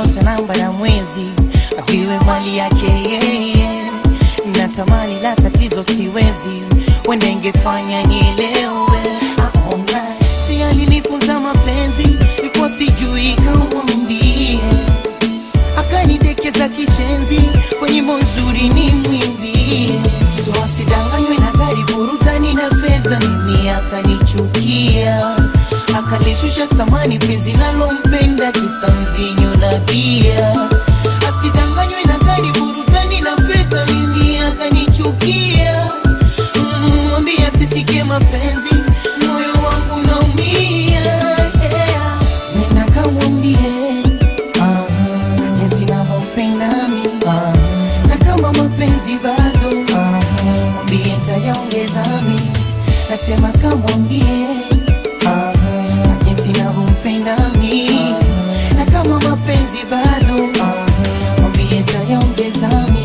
nyota, namba na mwezi aviwe mali yake yeye. Natamani la tatizo siwezi, wende ingefanya nielewe. Aona si alinifunza mapenzi, ilikuwa sijui kamwambie, akanidekeza kishenzi, kwa nyimbo nzuri ni mwimbie, so asidanganywe na gari burutani na fedha, mimi akanichukia akalishusha thamani penzi nalompenda kisa mvinyo na bia. Asidanganywe na gari burutani na fedha, mimi akanichukia. Mm, Mwambie asisikie mapenzi, moyo wangu naumia. Yeah. Nenda kamwambie ah, jinsi navyompenda mimi ah, na kama mapenzi bado ah, mwambie ntayaongeza mimi, nasema kamwambie ah, jinsi navyompenda mimi na kama mapenzi bado ah, mwambie ntayaongeza mimi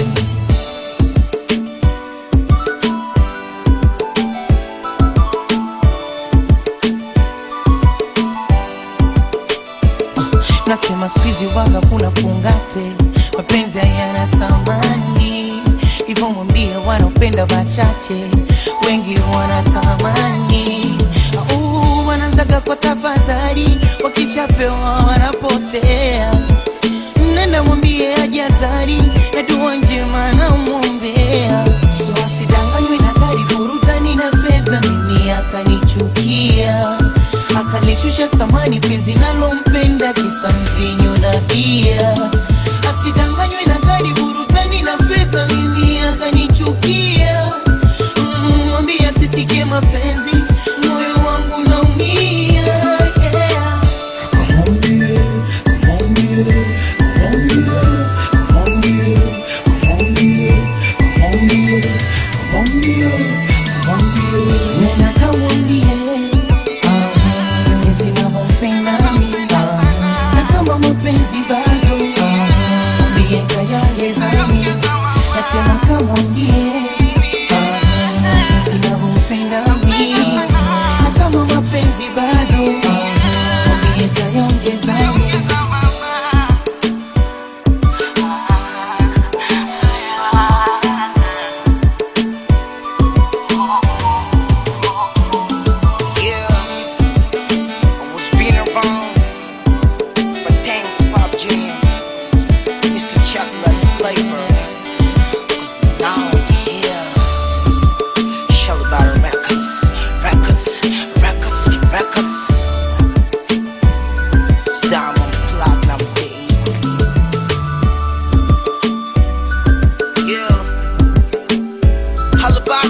Nasema squeezy waga kuna fungate, mapenzi hayana samani, hivyo mwambie wanaopenda wachache, wengi wanatamani. Au wanaanzaga kwa tafadhali, wakishapewa wanapotea. Nenda mwambie ajazari na dua njema namwombea, so asidanganywe na gari burutani na fedha, mimi akanichukia akalishusha thamani penzi nalompenda kisa mvinyo na bia. Asidanganywe na gari burutani na fedha, mimi akanichukia. Mm, Mwambie asisikie mapenzi, moyo wangu naumia. Yeah. Nena kamwambie ah, jinsi navyompenda mimi ah, na kama mapenzi bado ah, mwambie ntayaongeza mimi. Nasema kamwambie ah, jinsi navyompenda mimi na kama mapenzi bado ah, mwambie ntayaongeza mimi. Yeah, I was being around, but thanks, Pop Jam. It's the chocolate flavor. Cause now I'm here. Show about records, records, records, records. It's diamond platinum, baby. Yeah. Holla about